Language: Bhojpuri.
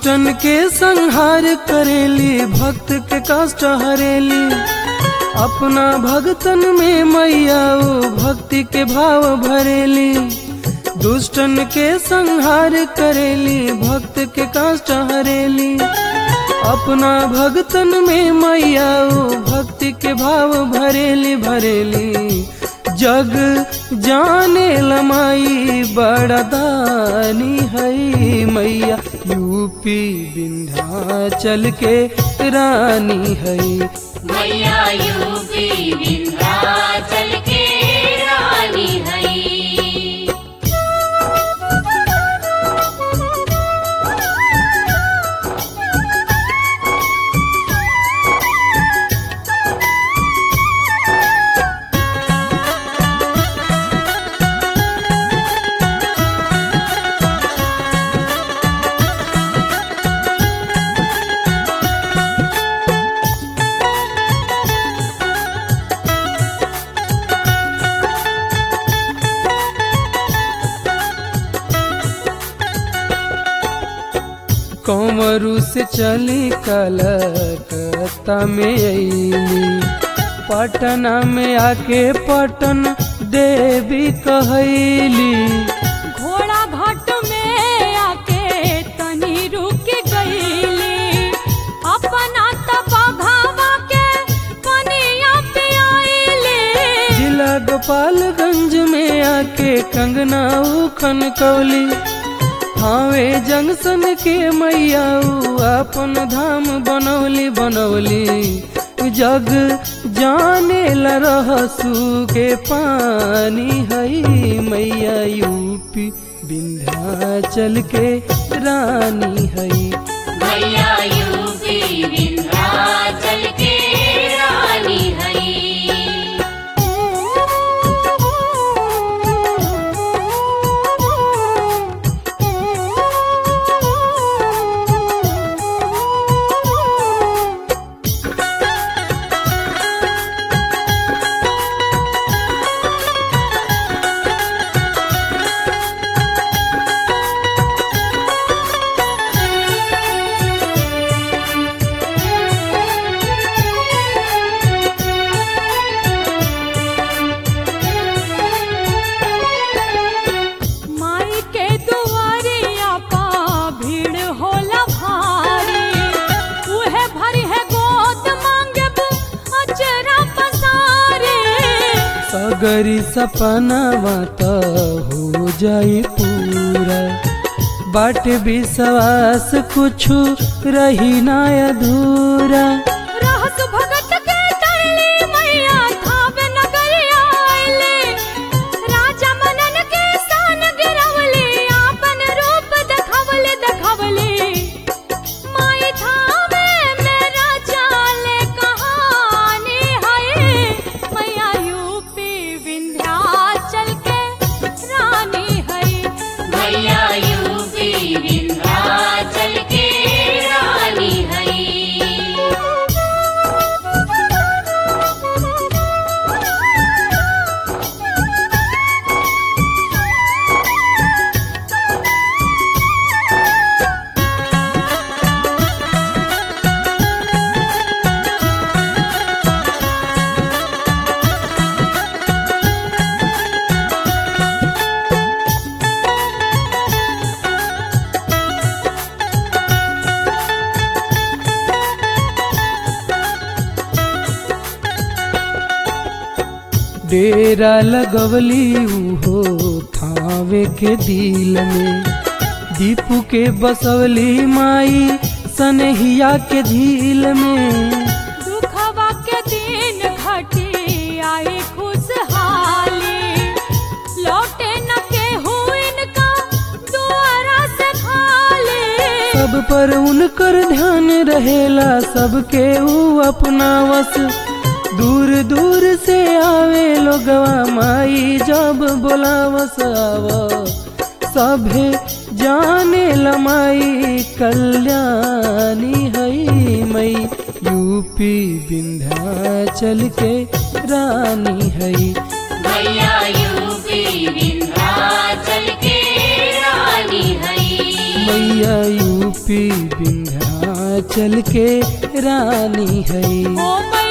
दुष्टन के संहार करेली भक्त के कष्ट हरेली अपना भगतन में मैया ओ भक्ति के भाव भरेली दुष्टन के संहार करेली भक्त के कष्ट हरेली अपना भगतन में मैया ओ भक्ति के भाव भरेली भरेली जग जाने लमाई बड़ा दानी है मैया यूपी विंध्याचल के रानी है मैया यूपी विंध्याचल के रानी है कंवरू से चली कलकत्ता में अली पटना में आके पटन देवी कहली घोड़ा घाट में आके तनी रुक गईली अपना तबाघावा के कनिया पे आईली जिला गोपालगंज में आके कंगना उखन कौली हावे जंक्शन के मैया ऊ अपन धाम बनौली बनौली जग जाने ला रहसू के पानी हई मैया यूपी विंध्याचल के रानी हई मैया यूपी विंध्याचल के रानी है माई के दुआरिया पा भीड़ होला भारी उहे भरी है गोद मांगब अचरा पसारे सगरी सपनावा त हो जाई पूरा बाट विश्वास कुछु रही ना अधूरा रहस भगत के तरली मैया थाव नगरिया आइले राजा मनन के सान गिरवले आपन रूप देखवले देखवले माई थावे मेरा चाले कहानी है मैया यूपी विंध्याचल के रानी है मैया यूपी विंध्याचल के रानी है डेरा लगवली उहो थावे के दिल में दीपू के बसवली माई सनहिया के झील में दुखवा के दिन घटी आई खुशहाली लौटे न के इनका दुआरा से खाली सब पर उनकर ध्यान रहेला सबके ऊ अपना वस दूर दूर से आवे लोगवा माई जब बोलावस आव सभे जाने लमाई कल्याणी हई मई यूपी विंध्याचल के रानी हई मैया यूपी विंध्याचल के रानी है मैया यूपी विंध्याचल के रानी है ओ मैया